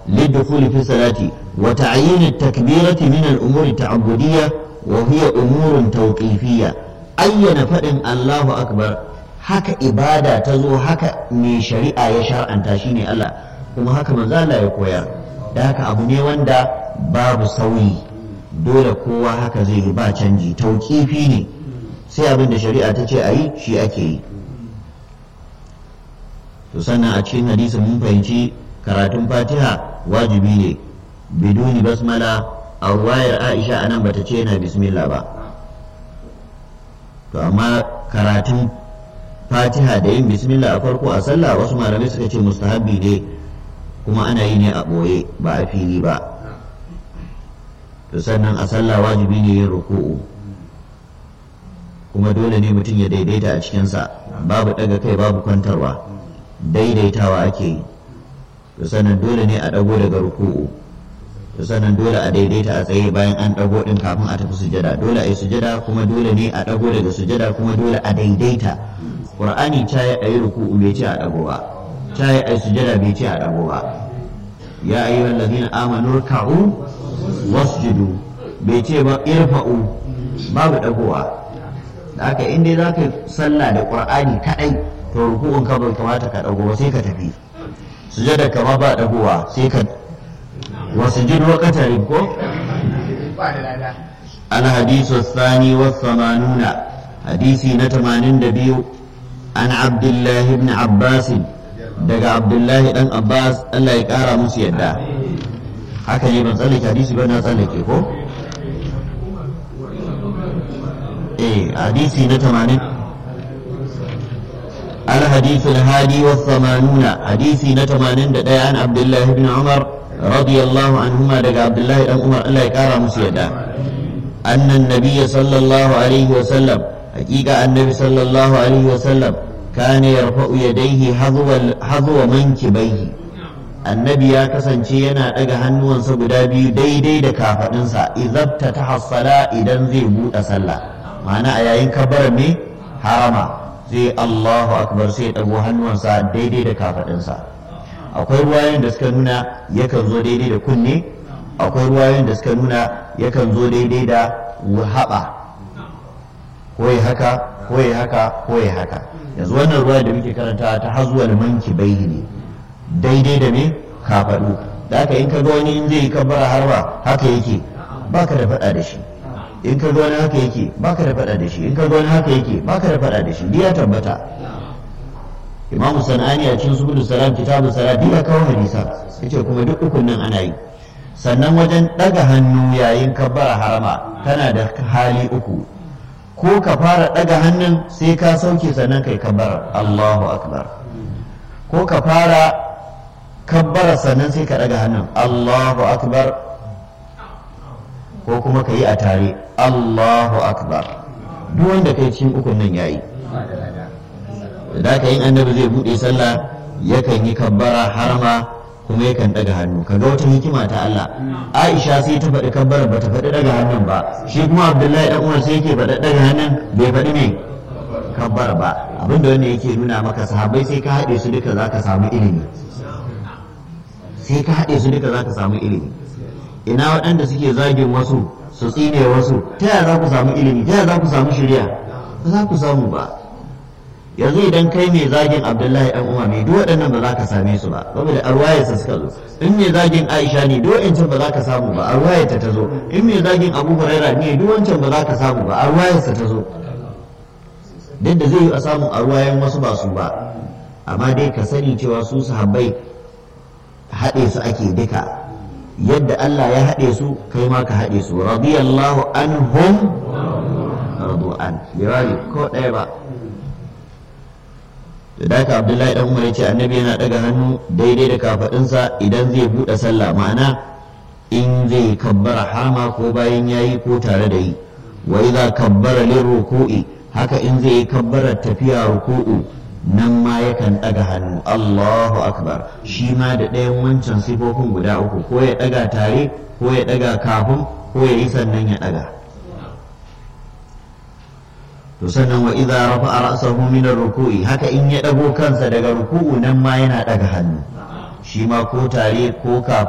للدخول في الصلاة وتعيين التكبيرة من الأمور التعبدية وهي أمور توقيفية أين فإن الله أكبر haka ibada ta zo haka mai shari'a ya shar'anta shi ne Allah kuma haka manzo Allah ya koyar da haka abu ne wanda babu sauyi dole kowa haka zai yi ba canji tauƙifi ne sai abin da shari'a ta ce a yi shi ake yi to sannan a cikin hadisin mun fahimci karatun fatiha wajibi ne biduni basmala a wayar aisha anan bata ce yana bismillah ba to amma karatun fatiha da yin bismillah a farko a sallah wasu malamai suka ce mustahabbi ne kuma ana yi ne a ɓoye ba a fili ba to sannan a sallah wajibi ne yin ruku'u kuma dole ne mutum ya daidaita a cikinsa babu ɗaga kai babu kwantarwa daidaitawa ake yi to sannan dole ne a ɗago daga ruku'u to sannan dole a daidaita a tsaye bayan an ɗago ɗin kafin a tafi sujada dole a yi sujada kuma dole ne a ɗago daga sujada kuma dole a daidaita qur'ani ta yi a yi ruku'u bai ce a ɗago ba ta yi a yi sujada bai ce a ɗago ba ya ayyuhal ladina amanu ruk'u wasjudu bai ce ba irfa'u babu ɗagowa da haka in dai zaka sallah da qur'ani kadai to ruku'un ka bai kamata ka ɗago ba sai ka tafi sujada kama ba ɗagowa sai ka وسجد وقترب كو الحديث الثاني والثمانون حديثي نتمانين دبيو عن عبد الله بن عباس دقى عبد الله بن عباس الله يكارى مسيدا haka ne ban tsallake hadisi ba na tsallake ko eh hadisi na 80 الحديث الهادي والثمانون حديثي نتمانين دقى عن عبد الله بن عمر رضي الله عنهما دقى عبد الله بن عمر الله يكارى مسيدا أن النبي صلى الله عليه وسلم حقيقة النبي صلى الله عليه وسلم كان يرفع يديه حظو حظو منكبيه annabi ya kasance yana ɗaga hannuwansa guda biyu daidai da kafaɗinsa izabta ta hassala idan zai buɗe sallah ma'ana a yayin kabbar me harama zai allahu akbar sai ɗago hannuwansa daidai da kafaɗinsa akwai ruwayoyin da suka nuna yakan zo daidai da kunne akwai ruwayoyin da suka nuna yakan zo daidai da haɓa ko ya haka ko ya haka ko ya haka yanzu wannan ruwa da muke karanta ta hazuwal manki bai ne daidai da me kafaɗu da haka in ka ga wani in zai kabbara harba haka yake baka da faɗa da shi in ka ga wani haka yake baka da faɗa da shi in ka ga wani haka yake baka da faɗa da shi duk ya tabbata imam sanani a cikin subul salam kitabun salat duk ya kawo hadisa yace kuma duk ukun nan ana yi sannan wajen ɗaga hannu yayin kabbara harama kana da hali uku ko ka fara ɗaga hannun sai ka sauke sannan kai kabbara Allahu akbar ko ka fara kabbara sannan sai ka ɗaga hannun Allahu akbar ko kuma ka yi a tare Allahu akbar duk wanda kai cikin ukun nan yayi da ka yin annabi zai buɗe sallah yakan yi kabbara harama kuma yakan ɗaga hannu kaga wata hikima ta Allah Aisha sai ta faɗi kabbara ba ta faɗi ɗaga hannun ba shi kuma Abdullahi dan Umar sai yake faɗi ɗaga hannun bai faɗi me kabbara ba abinda wanda yake nuna maka sahabbai sai ka haɗe su duka zaka samu ilimi sai ka haɗe su duka zaka samu ilimi ina waɗanda suke zagin wasu su tsine wasu ta yaya za ku samu ilimi ta yaya za ku samu shirya ba za ku samu ba yanzu idan kai mai zagin abdullahi dan umar ne duk waɗannan ba za ka same su ba saboda arwayarsa suka zo in mai zagin aisha ne duk wancan ba za ka samu ba arwayarta ta zo in mai zagin abu huraira ne duk wancan ba za ka samu ba arwayarsa ta zo duk da zai yi a samun arwayan wasu ba su ba amma dai ka sani cewa su sahabbai haɗe su ake duka yadda Allah ya haɗe su kai ma ka haɗe su radiyallahu anhum radu an bai ko ɗaya ba da haka abdullahi dan umar ce annabi yana daga hannu daidai da kafadinsa idan zai bude sallah ma'ana in zai kabbara hama ko bayan yayi ko tare da yi wa idza kabbara lil ruku'i haka in zai yi kabbara tafiya ruku'u nan ma yakan daga hannu Allahu akbar shi ma da ɗayan wancan sifofin guda uku ko ya daga tare ko ya daga kafin ko ya yi sannan ya daga to sannan wa idza rafa'a ra'sahu min ar-ruku'i haka in ya dago kansa daga ruku'u nan ma yana daga hannu shi ma ko tare ko kafin